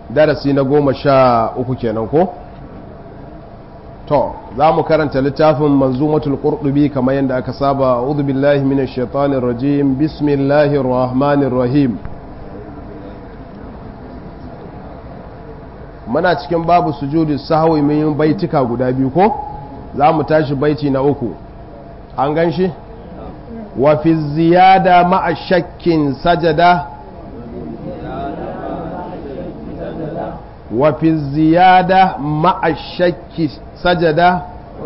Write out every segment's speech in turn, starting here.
darasi na goma sha uku kenan ko to za mu karanta littafin manzumatul qurdubi kamar yadda aka saba a'udhu billahi minash shaitanir rajim bismillahir rahmanir rahim muna cikin babu sujudi sahwi min baitika guda biyu ko za mu tashi baiti na uku an gan shi wa fi ziyada ma'a shakkin sajada wa fi ziyada ma'a shakki sajada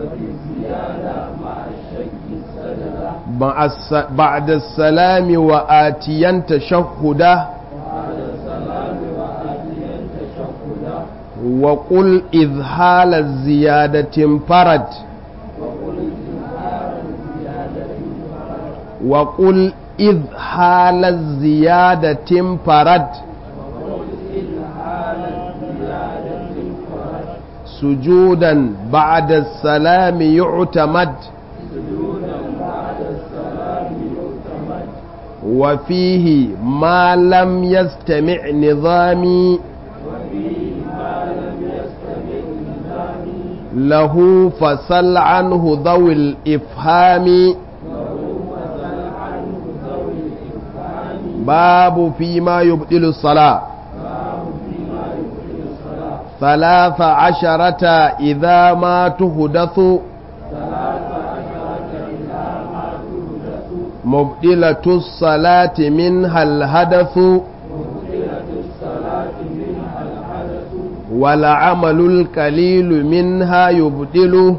بعد السلام وآتيا تشهدا وقل إذ حال الزيادة انفرد وقل إذ حال الزيادة انفرد سجودا بعد السلام يعتمد وفيه ما لم يستمع نظامي له فسل عنه ذوي الإفهام باب فيما يبدل الصلاة ثلاث عشرة إذا ما تهدث مبدلة الصلاة منها الهدف والعمل القليل منها يبدله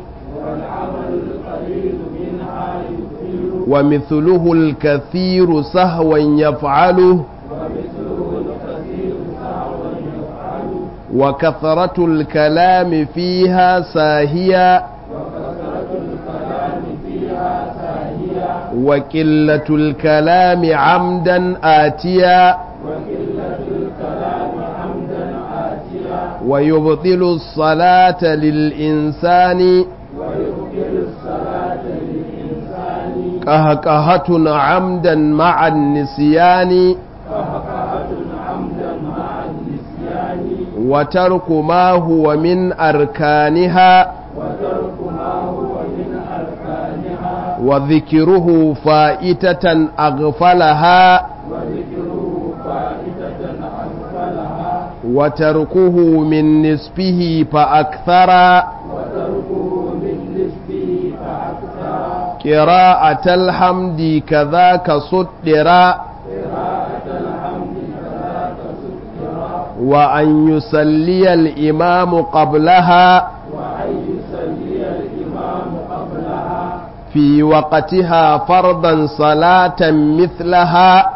ومثله الكثير سهوا يفعله وكثرة الكلام فيها ساهية وقلة الكلام عمدا آتيا ويبطل الصلاة للإنسان قهقهة عمدا مع النسيان وترك ما هو من أركانها وذكره فائتة أغفلها وتركه من نسبه فأكثر قراءة الحمد كذاك صدر وأن يسلي الإمام قبلها في وقتها فرضا صلاة مثلها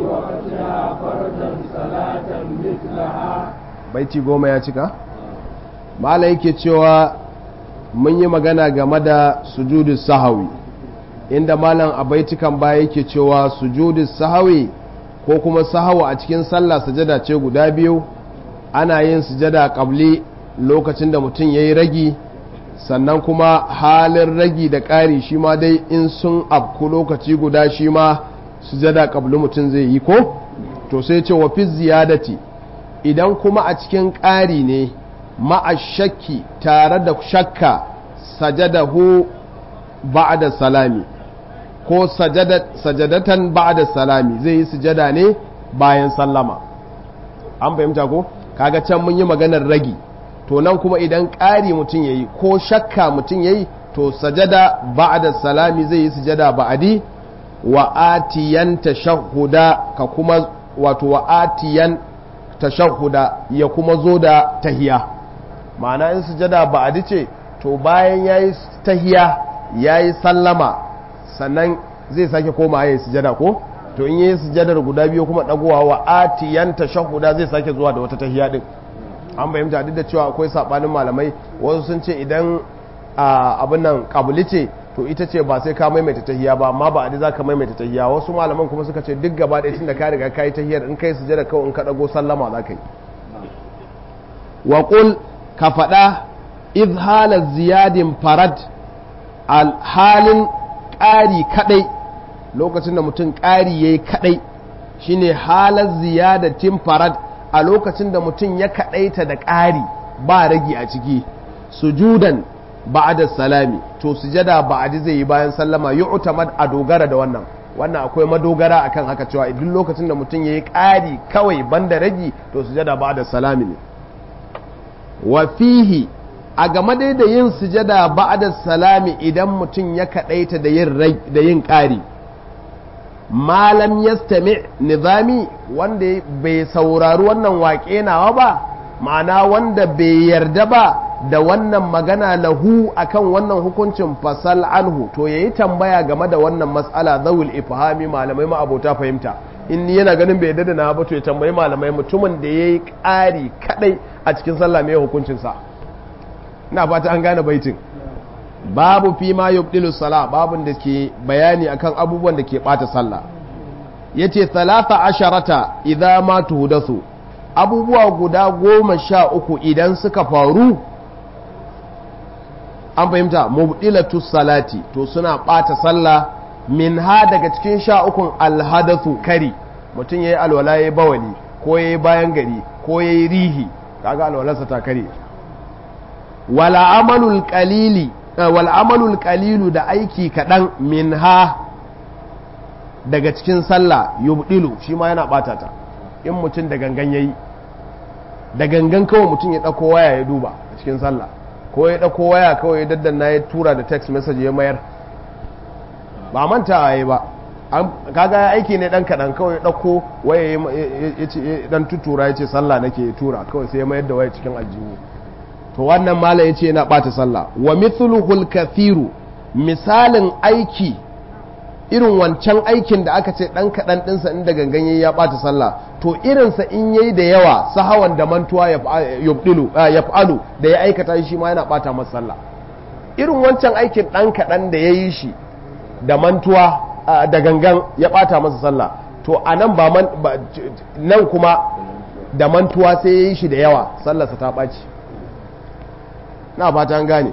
baiti goma ya cika mala yake cewa mun yi magana game da sujudu sahawi inda malam a baitukan baya yake cewa sujudu sahawi ko kuma sahawa a cikin sallah sujada ce guda biyu ana yin sujada kabli lokacin da mutum ya yi ragi sannan kuma halin ragi da ƙari shi ma dai in sun afku lokaci guda shi ma sujada kabli mutum zai yi ko to sai ce wa fi ziyadati idan kuma a cikin ƙari ne ma'ashakki tare da shakka sajadahu ba'da salami ko sajadatan ba'da salami zai yi sujada ne bayan sallama an fahimta ko kaga can mun yi maganar ragi to nan kuma idan ƙari mutum yayi ko shakka mutum yayi to sajada ba'da salami zai yi sujada ba'adi wa atiyan tashahhuda ka kuma wato wa atiyan tashahhuda ya kuma zo da tahiya ma'ana in sujada ba'adi ce to bayan yayi tahiya yayi sallama sannan zai sake koma yayi sujada ko to in yayi sujadar guda biyu kuma dagowa wa atiyan tashahhuda zai sake zuwa da wata tahiya din an fahimta duk da cewa akwai sabanin malamai wasu sun ce idan abin nan kabuli ce to ita ce ba sai ka maimaita tahiya ba amma ba a za ka maimaita tahiya wasu malaman kuma suka ce duk gaba ɗaya tunda ka riga ka yi tahiyar in kai sujada kawai in ka dago sallama za ka yi wa qul ka faɗa idh hala ziyadin farad al halin ƙari kadai lokacin da mutum ƙari yayi kadai shine halar ziyadatin farad a lokacin da mutum ya kaɗaita da ƙari ba ragi a ciki sujudan ba'da salami to sujada ba'di zai yi bayan sallama yu'tamad a dogara da wannan wannan akwai madogara akan haka cewa duk lokacin da mutum yayi ƙari kawai banda ragi to sujada ba'da salami ne wa fihi a game dai da yin sujada ba'da salami idan mutum ya kaɗaita da yin da yin ƙari malam yastami nizami wanda bai saurari wannan waƙe nawa ba ma'ana wanda bai yarda ba da wannan magana lahu akan wannan hukuncin fasal anhu to yayi tambaya game da wannan mas'ala zawul ifhami malamai ma abota fahimta in yana ganin bai yarda da na ba to ya tambayi malamai mutumin da yayi ƙari kadai a cikin sallah mai hukuncin sa ina fata an gane baitin babu fi ma yubdilu sala babun da ke bayani akan abubuwan da ke bata sallah yace talata asharata idza ma tuhdathu abubuwa guda goma sha uku idan suka faru an fahimta mubdilatu salati to suna bata sallah min ha daga cikin sha ukun alhadathu kari mutum yayi alwala yayi bawali ko yayi bayan gari ko yayi rihi kaga alwalarsa ta kare wala amalul qalili wal amalul qalilu da aiki kadan min ha daga cikin sallah yubdilu shi ma yana bata ta in mutum da gangan yayi da gangan kawai mutum ya dauko waya ya duba a cikin sallah ko ya ɗauko waya kawai daddanna ya tura da text message ya mayar ba manta a yi ba kaga aiki ne ɗan kaɗan kawai ya ɗauko waya ya ce ɗan tutura ya ce sallah nake ya tura kawai sai ya mayar da waya cikin aljihu to wannan mala ya ce yana ɓata sallah wa mithluhul kathiru misalin aiki irin wancan aikin da aka ce ɗan kaɗan ɗinsa inda gangan yayi ya ɓata sallah to irinsa in yayi da yawa sahawan da mantuwa ya fa'alu da ya aikata shi ma yana ɓata masa sallah irin wancan aikin ɗan kaɗan da ya yi shi da mantuwa da gangan ya ɓata masa sallah to a nan ba nan kuma da mantuwa sai ya yi shi da yawa sallarsa ta ɓaci na fata an gane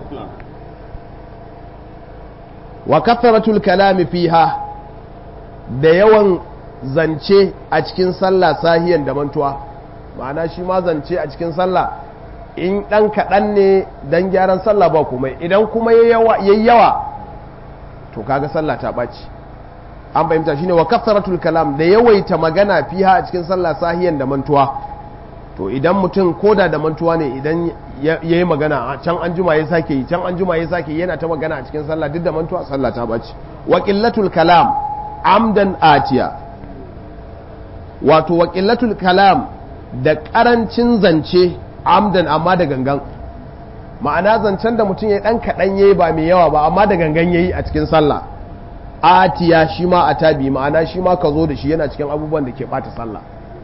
wa katharatul kalami fiha da yawan zance a cikin sallah sahiyan da mantuwa ma'ana shi ma zance a cikin sallah in ɗan kaɗan ne don gyaran sallah ba komai idan kuma yayi yawa to kaga sallah ta ɓaci an fahimta shine wa katharatul kalam da yawaita magana fiha a cikin sallah sahiyan da mantuwa to idan mutum koda da mantuwa ne idan ya yi magana can an juma ya sake yi can an juma ya sake yana ta magana a cikin sallah duk da mantuwa sallah ta ɓaci wa qillatul kalam amdan atiya wato wa qillatul kalam da ƙarancin zance amdan amma da gangan ma'ana zancen da mutum ya dan kaɗan yayi ba mai yawa ba amma da gangan yayi a cikin sallah atiya shi ma a tabi ma'ana shi ma ka zo da shi yana cikin abubuwan da ke ɓata sallah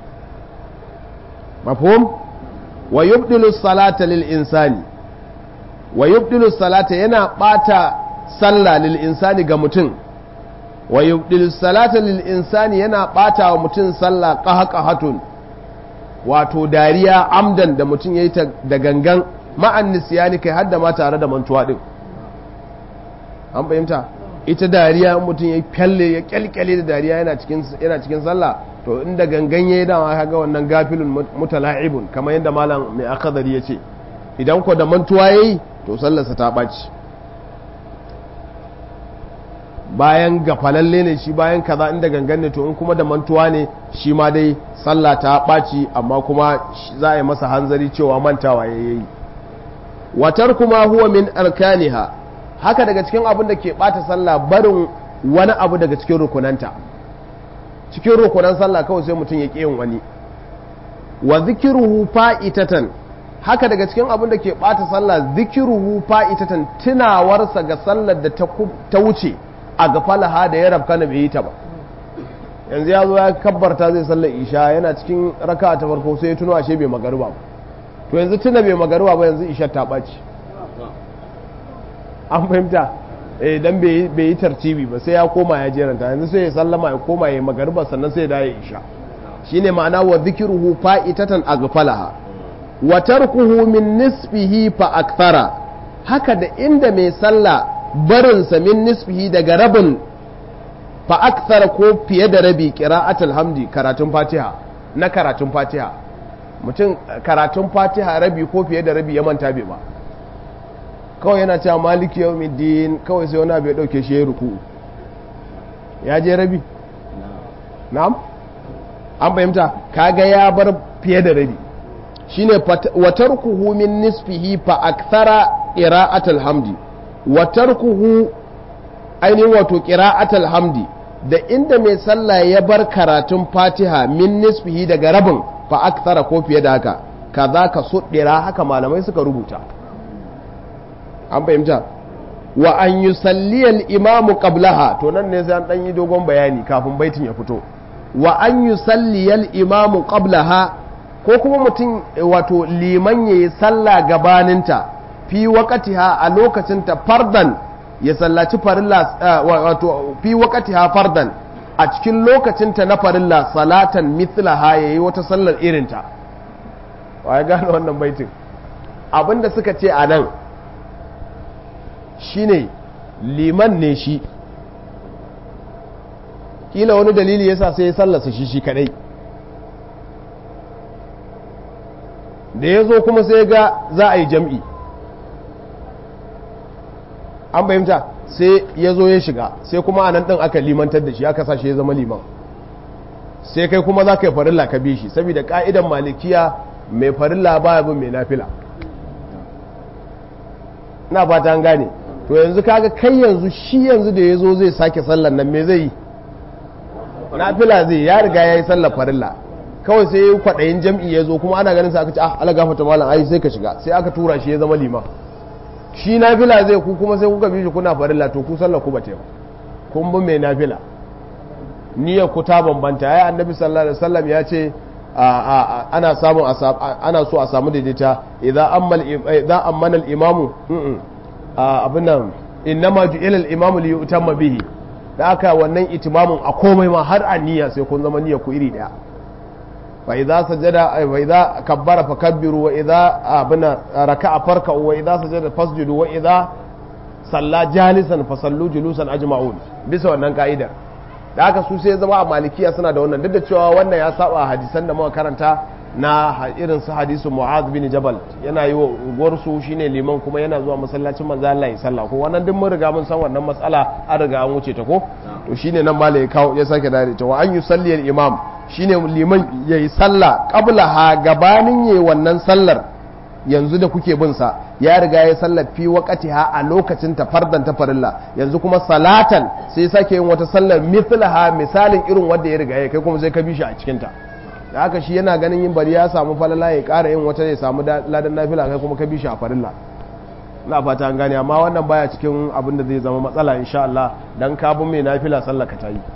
mafhum wa yubdilu salata lil insani wa yubdilu salata yana ɓata sallah lil insani ga mutum wa yubdilu salata lil insani yana ɓata wa mutum sallah qahqahatun wato dariya amdan da mutum yayi ta da gangan ma'an nisyani kai hadda ma tare da mantuwa din an fahimta ita dariya mutum ya kyalle ya kyalkyale da dariya yana cikin yana cikin sallah to inda gangan yayi dama kaga wannan gafilun mutala'ibun kamar yadda malam mai akadari yace idan ko da mantuwa yayi to sallarsa ta baci bayan gafalalle ne shi bayan kaza inda gangan ne to in kuma da mantuwa ne shi ma dai sallah ta baci amma kuma za a yi masa hanzari cewa mantawa yayi watar kuma huwa min arkaniha haka daga cikin abin da ke bata sallah barin wani abu daga cikin rukunanta cikin rukunan sallah kawai sai mutum ya ƙi yin wani wa zikiruhu fa'itatan haka daga cikin abin da ke bata sallah zikiruhu fa'itatan tunawarsa ga sallar da ta wuce a gafalaha da ya rabka na bai yi ta ba yanzu ya zo ya kabbarta zai sallar isha yana cikin raka ta farko sai ya tuno ashe bai magaruba ba to yanzu tuna bai magaruba ba yanzu isha ta ɓaci an fahimta eh dan bai yi tartibi ba sai ya koma ya jeranta yanzu sai ya sallama ya koma ya magariba sannan sai ya dawo isha shine ma'ana wa dhikruhu fa'itatan aghfalaha wa tarkuhu min nisfihi fa akthara haka da inda mai sallah barin sa min nisfihi daga rabin fa akthara ko fiye da rabi qira'atul hamdi karatun fatiha na karatun fatiha mutum karatun fatiha rabi ko fiye da rabi ya manta bai ba kawai yana cewa maliki yau din kawai sai wani abu ya dauke shi ya ruku ya je rabi na'am an fahimta kaga ya bar fiye da rabi shine wa tarkuhu min nisfihi fa akthara qira'atul hamdi wa tarkuhu ainihin wato qira'atul hamdi da inda mai sallah ya bar karatun fatiha min nisfihi daga rabin fa akthara ko fiye da haka kaza ka suddira haka malamai suka rubuta an fahimta wa an yusalli al-imamu qablaha to nan ne sai an dan yi dogon bayani kafin baitin ya fito wa an yusalli al-imamu qablaha ko kuma mutum wato liman yayi sallah gabaninta fi waqtiha a lokacinta fardan ya sallaci farilla wato fi waqtiha fardan a cikin lokacinta na farilla salatan mithlaha yayi wata sallar irinta wa ya gane wannan baitin abinda suka ce a nan shine liman ne shi kila wani dalili yasa sai ya sallasa shi shi kadai da ya zo kuma sai ga za a yi jam'i an fahimta sai ya zo ya shiga sai kuma a nan ɗin aka limantar da shi aka sa shi ya zama liman sai kai kuma za ka yi farilla ka bi shi saboda ƙa'idan malikiya mai farilla ba bin mai nafila na fata an gane to yanzu kaga kai yanzu shi yanzu da ya zo zai sake sallar nan me zai yi nafila zai ya riga ya yi sallar farilla kawai sai yi kwaɗayin jam'i ya zo kuma ana ganin sa aka ce ah ala gafata malam ai sai ka shiga sai aka tura shi ya zama liman shi nafila zai ku kuma sai kuka bi shi kuna farilla to ku sallar ku bate kun bi mai nafila niyyar ku ta bambanta ai annabi sallallahu alaihi wasallam ya ce ana samun ana so a samu daidaita idan ammal idan ammana al-imamu abin nan innama ju'ila al-imamu li yutamma bihi da aka wannan itimamun a komai ma har a niyya sai kun zama niyya ku iri daya fa idza sajada wa idza kabbara fakabbiru wa idza abuna raka'a farka'u wa idza sajada fasjudu wa idza salla jalisan fasallu julusan ajma'un bisa wannan ka'idar da aka su sai zama a malikiya suna da wannan duk da cewa wannan ya saba hadisan da muka karanta na irin su hadisu mu'az bin jabal yana yi wa unguwar su shine liman kuma yana zuwa masallacin manzo Allah ya sallah ko wannan duk mun riga mun san wannan matsala an riga an wuce ta ko to shine nan malai kawo ya sake dare ta wa an yusalli al imam shine liman yayi sallah qabla ha gabanin yayi wannan sallar yanzu da kuke bin sa ya riga ya sallar fi waqtiha a lokacin ta fardan ta farilla yanzu kuma salatan sai sake yin wata sallar mithlaha misalin irin wanda ya riga ya kai kuma sai ka bi shi a cikin ta da haka shi yana ganin yin bari ya samu falala ya ƙara yin wata ya samu ladan nafila kai kuma ka bi shi a farilla na fata an gane amma wannan baya cikin abin da zai zama matsala insha Allah dan ka bin mai nafila sallah ka tayi